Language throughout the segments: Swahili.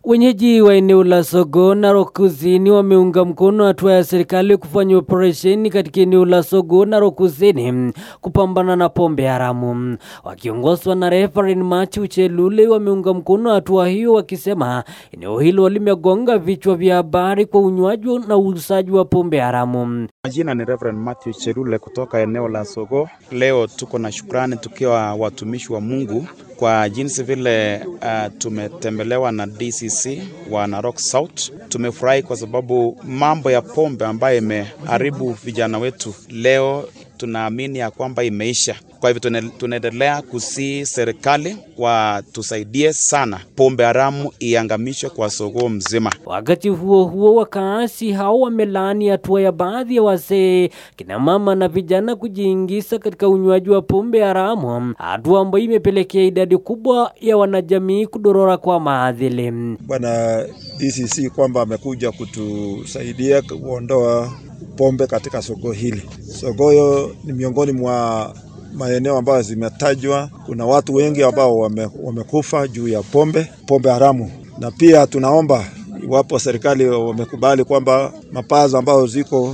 Wenyeji wa eneo la Sogo Narok Kusini wameunga mkono hatua ya serikali kufanya operesheni katika eneo la Sogo Narok Kusini kupambana na pombe haramu. Wakiongozwa na Reverend Mathew Chelule wameunga mkono hatua hiyo, wakisema eneo hilo limegonga vichwa vya habari kwa unywaji na uuzaji wa pombe haramu. Majina ni Reverend Matthew Cherule kutoka eneo la Sogo. Leo tuko na shukrani tukiwa watumishi wa Mungu kwa jinsi vile uh, tumetembelewa na DCC wa Narok South. Tumefurahi kwa sababu mambo ya pombe ambayo imeharibu vijana wetu leo tunaamini ya kwamba imeisha. Kwa hivyo tunaendelea kusii serikali watusaidie sana, pombe haramu iangamishwe kwa Sogoo mzima. Wakati huo huo, wakaasi hao wamelaani hatua ya baadhi ya wazee, kina mama na vijana kujiingiza katika unywaji wa pombe haramu, hatua ambayo imepelekea idadi kubwa ya wanajamii kudorora kwa maadili. Bwana DCC kwamba amekuja kutusaidia kuondoa pombe katika soko hili. Sogoyo ni miongoni mwa maeneo ambayo zimetajwa. Kuna watu wengi ambao wame, wamekufa juu ya pombe, pombe haramu, na pia tunaomba iwapo serikali wamekubali kwamba mapazo ambayo ziko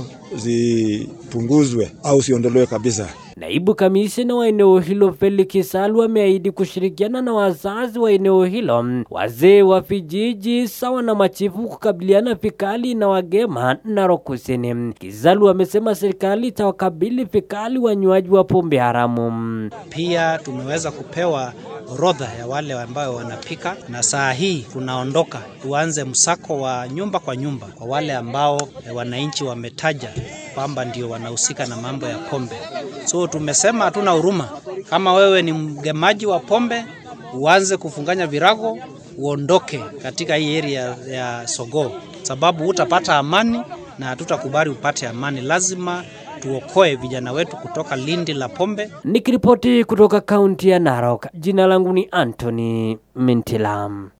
zipunguzwe au siondolewe kabisa. Naibu kamishna wa eneo hilo Felix Salu ameahidi kushirikiana na wazazi wa eneo hilo, wazee wa vijiji sawa na machifu kukabiliana vikali na wagema Narok Kusini. Kisalu amesema serikali itawakabili vikali wanywaji wa pombe haramu. Pia tumeweza kupewa orodha ya wale ambao wanapika, na saa hii tunaondoka tuanze msako wa nyumba kwa nyumba kwa wale ambao wananchi wametaja kwamba ndio wanahusika na mambo ya pombe. So tumesema hatuna huruma. Kama wewe ni mgemaji wa pombe, uanze kufunganya virago, uondoke katika hii area ya Sogoo, sababu utapata amani na hatutakubali upate amani. Lazima tuokoe vijana wetu kutoka lindi la pombe. Nikiripoti kutoka kaunti ya Narok, jina langu ni Anthony Mintilam.